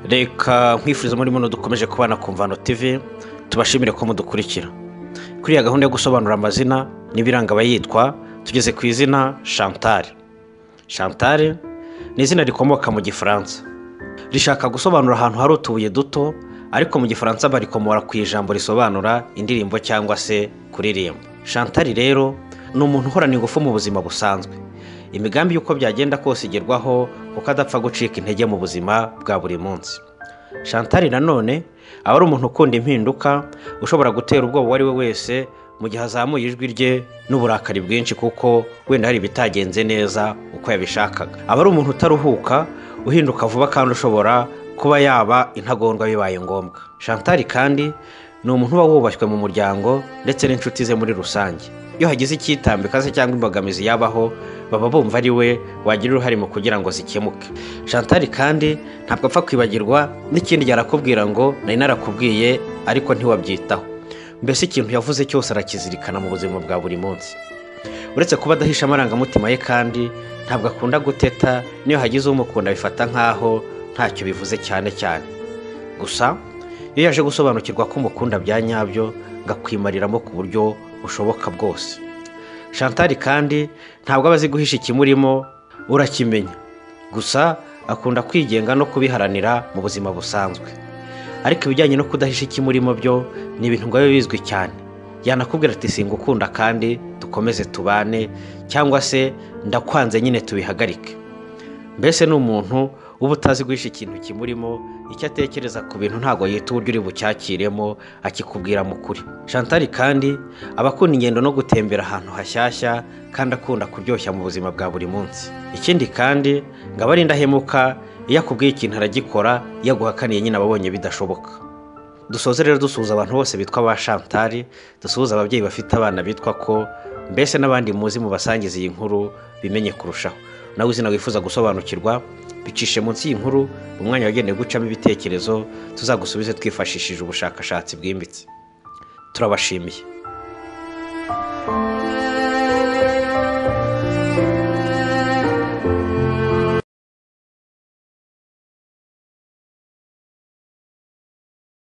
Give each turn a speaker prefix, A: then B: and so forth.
A: reka nkwifuriza muri muno dukomeje kubana ku mvano tv tubashimire ko mudukurikira kuri iyi gahunda yo gusobanura amazina n'ibiranga abayitwa tugeze ku izina shantare shantare ni izina rikomoka mu gifaransa rishaka gusobanura ahantu hari utubuye duto ariko mu gifaransa barikomora ku ijambo risobanura indirimbo cyangwa se kuririmba shantare rero ni umuntu uhorana ingufu mu buzima busanzwe imigambi y'uko byagenda kose igerwaho kuko adapfa gucika intege mu buzima bwa buri munsi shantari nanone aba ari umuntu ukunda impinduka ushobora gutera ubwoba uwo ari we wese mu gihe azamuye ijwi rye n'uburakari bwinshi kuko wenda hari ibitagenze neza uko yabishakaga aba ari umuntu utaruhuka uhinduka vuba kandi ushobora kuba yaba intagondwa bibaye ngombwa shantari kandi ni umuntu uba wubashywe mu muryango ndetse n'inshuti ze muri rusange iyo hagize icyitambika se cyangwa imbogamizi yabaho baba bumva ari we wagira uruhare mu kugira ngo zikemuke shantari kandi ntabwo apfa kwibagirwa n'ikindi yarakubwira ngo nari narakubwiye ariko ntiwabyitaho mbese ikintu yavuze cyose arakizirikana mu buzima bwa buri munsi uretse kuba adahisha amarangamutima ye kandi ntabwo akunda guteta n'iyo hagize umukunda bifata nk'aho ntacyo bivuze cyane cyane gusa iyo yaje gusobanukirwa ko umukunda bya nyabyo ngo akwimariramo ku buryo bushoboka bwose shantari kandi ntabwo aba azi guhisha ikimurimo urakimenya gusa akunda kwigenga no kubiharanira mu buzima busanzwe ariko ibijyanye no kudahisha ikimurimo byo ni ibintu ngo bibe bizwi cyane yanakubwira ati singukunda kandi dukomeze tubane cyangwa se ndakwanze nyine tubihagarike mbese ni umuntu uba utazi guhisha ikintu kimurimo icyo atekereza ku bintu ntabwo yita uburyo uri bucyakiremo akikubwira mu kuri shantari kandi aba akunda ingendo no gutembera ahantu hashyashya kandi akunda kuryoshya mu buzima bwa buri munsi ikindi kandi ngo aba ari indahemuka iyo akubwiye ikintu aragikora iyo aguhakaniye nyine ababonye bidashoboka dusoze rero dusuhuza abantu bose bitwa ba shantari dusuhuza ababyeyi bafite abana bitwa ko mbese n'abandi muzi mu basangiza iyi nkuru bimenye kurushaho nawe izina wifuza gusobanukirwa bicishe munsi y'inkuru mu mwanya wagenewe gucamo ibitekerezo tuzagusubize twifashishije ubushakashatsi bwimbitse turabashimiye